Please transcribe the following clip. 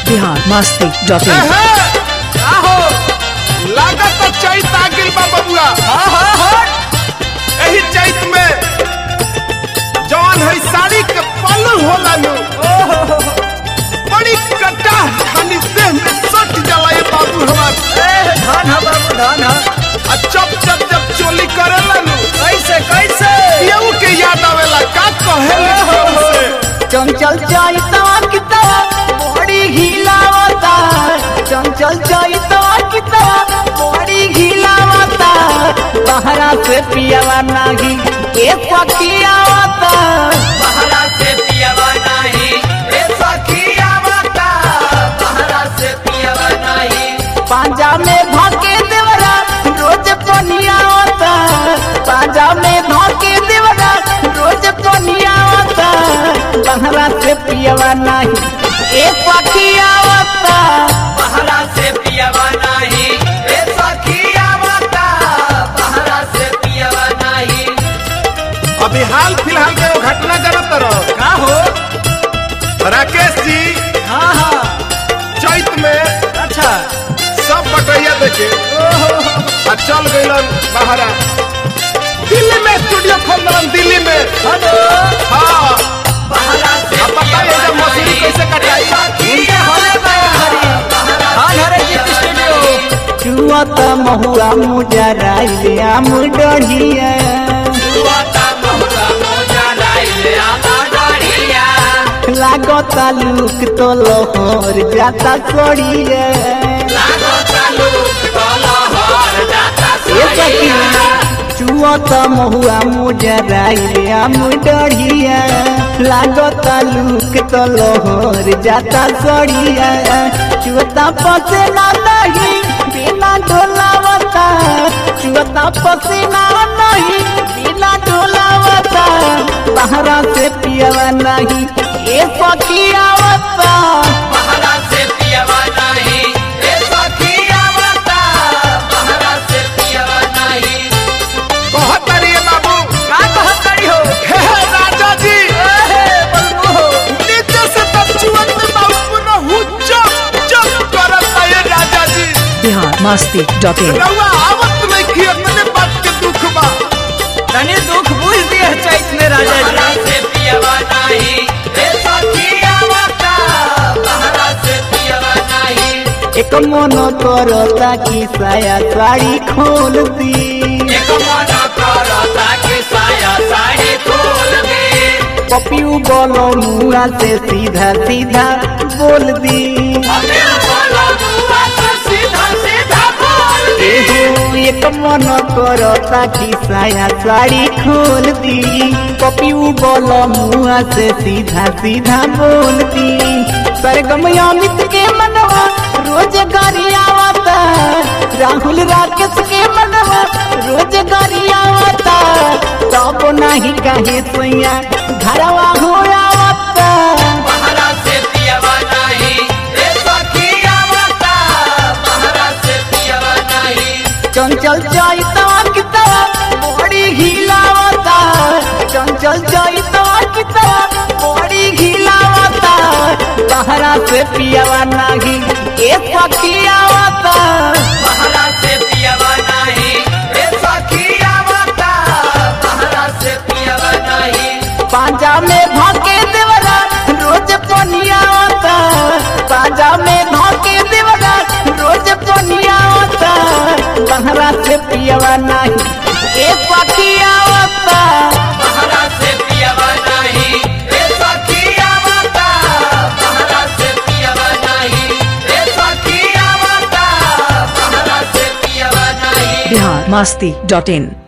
Bihar Masti dot in एहे, आहो लागत तो चैत आ गेल बा बबुआ एही चैत में जौन है साड़ी के पल्लू होला नु बड़ी कटा खानी देह में सट जाला ये बाबू हमार धान हा बाबू धान हा आ चप चप जब चोली करेला नु कैसे कैसे केहू के याद आवेला का कहेले केहू से चंचल चैता किता बड़ी हिलावता चंचल चैता किता बड़ी हिलावता बहरा से पियावा नाही ए सखियावता बहरा से पियावा नाही ए सखियावता बहरा से पियावा नाही पांजा में भाके देवरा रोज पनियावता पांजा में भाके देवरा रोज पनियावता बहरा से पियावा नाही ए सखियावता बहरा से पियावा नाही ए सखियावता बहरा से पियावा नाही अभी हाल फिलहाल में वो घटना करत रहो का हो राकेश जी हाँ हाँ चैत में अच्छा सब बटैया देखे आ चल गइलन बाहरा दिल्ली में स्टूडियो खोल दलन दिल्ली में हेलो हाँ बहरा से अब बताइए जब मशीन कैसे कटाई चुआत महुआ मुजराइले आम डढ़िया लागता लुक तो लोहर जाता सड़िया ए सखिया चुआत महुआ मुजराइले आम डढ़िया लागता लुक तो लोहर जाता सड़िया चुआता पसेना नहीं बिना ढोलावता चुआता पसेना नहीं बिना ढोलावता बहरा से पियवा नहीं ए सखियावता बहरा से पियवा नहीं ए सखियावता बहरा से पियवा नहीं बहुत बढ़िया बाबू का कहत करी हो हे हे, राजा जी ए बलबू हो नीचे से तब चुअत में बाबू पुनः हुच्चा जब करत है ये राजा जी बिहार मस्ती डॉट इन रउआ आवत नहीं किया मैंने बात के दुख बा तनी दुख बुझ दिए चैत में राजा जी से पियवा नहीं ए सखियावता बहरा से पियवा नहीं एक मन करता कि साया साड़ी खोल दी एक मन करता कि साया साड़ी खोल दी पपियू बोलो मुआ से सीधा सीधा बोल दी एहो एक मन करता कि साया साड़ी खोल दी पपियू बोलो मुआ से सीधा सीधा बोल दी सरगम अमित के मनवा रोज गरियावता राहुल राकेश के मनवा रोज गरियावता तब नहीं कहे सोया घरवा हो आवता बहरा से पियवा नहीं ए सखियावता बहरा से पियवा नहीं चंचल चैता की तरह बड़ी हिलावता चंचल चैता की तरह बड़ी हिलावता बहरा से पियवा नहीं ए सखियावता बहरा से पियवा नहीं ए सखियावता बहरा से पियवा नहीं पांजा में भाके देवरा रोज पनियावता पांजा में भाके देवरा रोज पनियावता बहरा से पियवा नहीं ए सखियावता बहरा से पियवा नहीं ए सखियावता बहरा से पियवा नहीं ए सखियावता बहरा से पियवा नहीं बिहार मस्ती डॉट इन